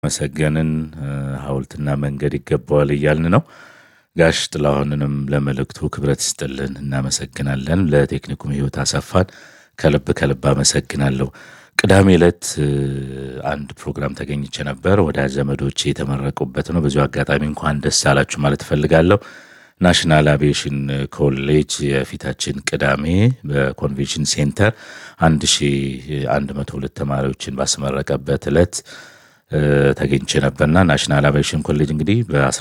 መሰገንን ሐውልትና መንገድ ይገባዋል እያልን ነው። ጋሽ ጥላሁንንም ለመልእክቱ ክብረት ይስጥልን እናመሰግናለን። ለቴክኒኩም ህይወት አሰፋን ከልብ ከልብ አመሰግናለሁ። ቅዳሜ ዕለት አንድ ፕሮግራም ተገኝቼ ነበር። ወዳጅ ዘመዶቼ የተመረቁበት ነው። በዚሁ አጋጣሚ እንኳን ደስ አላችሁ ማለት እፈልጋለሁ። ናሽናል አቪዬሽን ኮሌጅ የፊታችን ቅዳሜ በኮንቬንሽን ሴንተር 1102 ተማሪዎችን ባስመረቀበት ዕለት ተገኝቼ ነበርና ናሽናል አቪዬሽን ኮሌጅ እንግዲህ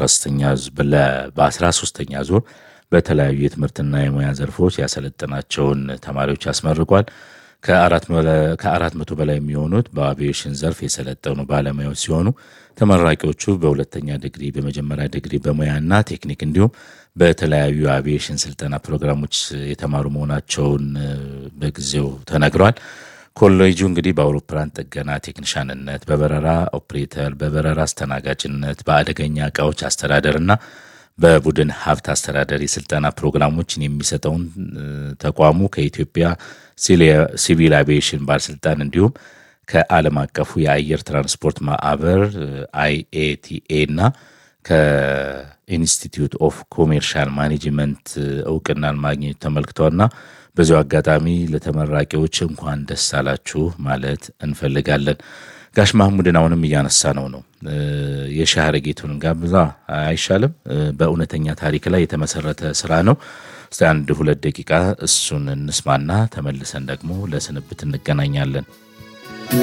በ13ኛ ዙር በተለያዩ የትምህርትና የሙያ ዘርፎች ያሰለጠናቸውን ተማሪዎች ያስመርቋል። ከአራት መቶ በላይ የሚሆኑት በአቪዬሽን ዘርፍ የሰለጠኑ ባለሙያዎች ሲሆኑ ተመራቂዎቹ በሁለተኛ ዲግሪ፣ በመጀመሪያ ዲግሪ በሙያና ቴክኒክ እንዲሁም በተለያዩ የአቪዬሽን ስልጠና ፕሮግራሞች የተማሩ መሆናቸውን በጊዜው ተነግሯል። ኮሌጁ እንግዲህ በአውሮፕላን ጥገና ቴክኒሻንነት፣ በበረራ ኦፕሬተር፣ በበረራ አስተናጋጅነት፣ በአደገኛ እቃዎች አስተዳደርና በቡድን ሀብት አስተዳደር የስልጠና ፕሮግራሞችን የሚሰጠውን ተቋሙ ከኢትዮጵያ ሲቪል አቪዬሽን ባለስልጣን እንዲሁም ከዓለም አቀፉ የአየር ትራንስፖርት ማዕበር አይኤቲኤ እና ከኢንስቲትዩት ኦፍ ኮሜርሻል ማኔጅመንት እውቅናን ማግኘት ተመልክተዋልና በዚሁ አጋጣሚ ለተመራቂዎች እንኳን ደስ አላችሁ ማለት እንፈልጋለን። ጋሽ ማህሙድን አሁንም እያነሳ ነው ነው የሻህረ ጌቱን ጋብዛ አይሻልም? በእውነተኛ ታሪክ ላይ የተመሰረተ ስራ ነው። እስቲ አንድ ሁለት ደቂቃ እሱን እንስማና ተመልሰን ደግሞ ለስንብት እንገናኛለን።